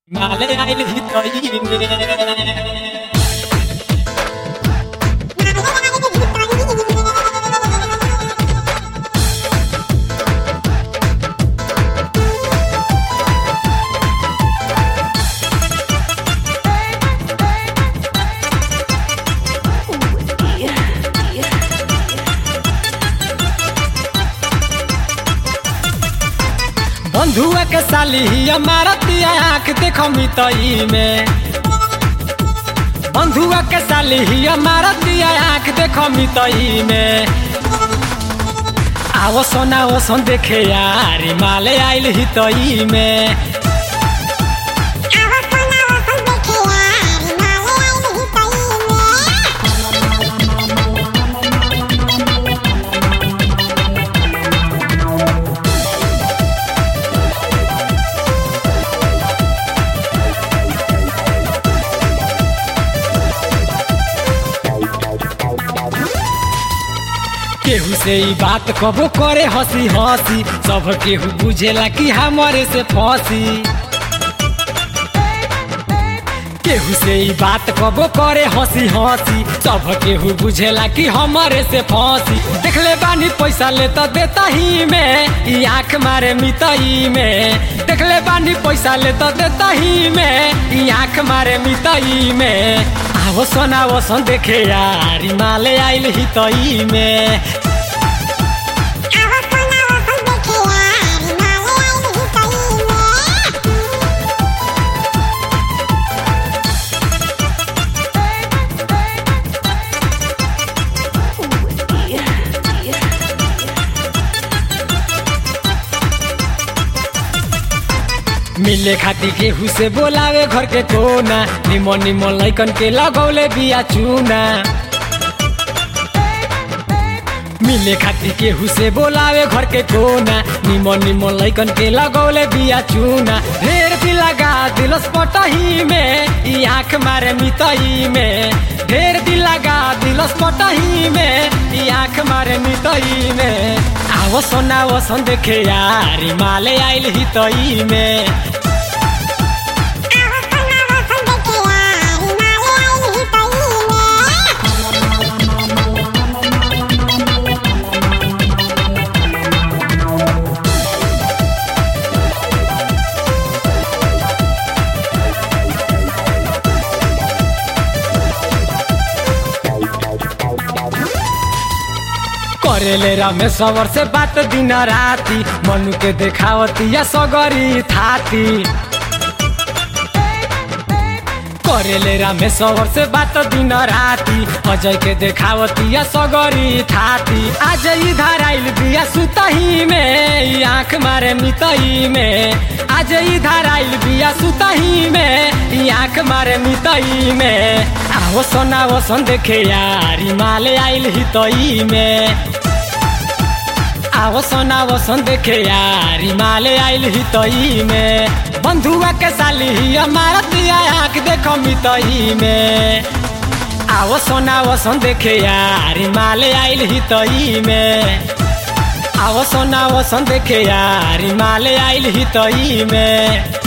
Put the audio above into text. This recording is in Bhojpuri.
Male aile hitoine बंधुआ के साली हमारा तिया आँख देखो मितई में बंधुआ के साली हमारा तिया आँख देखो मितई में आवो सोना वो सोन देखे यार माले आइल हितई में केहू से ई बात कबो करे हंसी हंसी सब केहू बुझेला कि हमारे से फंसी केहू से ई बात कबो करे हंसी हंसी सब केहू बुझेला कि हमारे से फंसी देखले बानी पैसा ले तो देता ही में ई आँख मारे मितई में देखले बानी पैसा ले तो देता ही में ई आँख मारे मितई में आवो सोना वो सोन देखे यार ई माले आइल हितई में मिले खाती केहू से बोलावे घर के कोना निमन निमन लैकन के लगौले बिया चूना मिले खाती केहू से बोलावे घर के कोना निमन निमन लैकन के लगौले बिया चूना ढेर भी लगा दिलस पटही में ई आँख मारे मितई में ढेर भी लगा दिलस पटही में ई आँख मारे मितई में आवो सोना वो सोन देखे यार ई माले आइल हितई में करेले रमेश्वर से बात दिन राती मनु के देखावती या सगरी थाती करेले रमेश्वर से बात दिन राती अजय के देखावती या सगरी थाती आज इधर आइल बिया सुतही में ई आँख मारे मितई में आज इधर आइल बिया सुतही में ई आँख मारे मितई में आवो सोना वो सोन देखे यार ई माले आइल हितई में आवो सोना वो सोन देखे यार ई माले आइल हितई में बंधुआ के साली हमारा दिया आँख देखो मितई में आवो सोना वो सोन देखे यार ई माले आइल हितई में आवो सोना वो सोन देखे यार ई माले आइल हितई में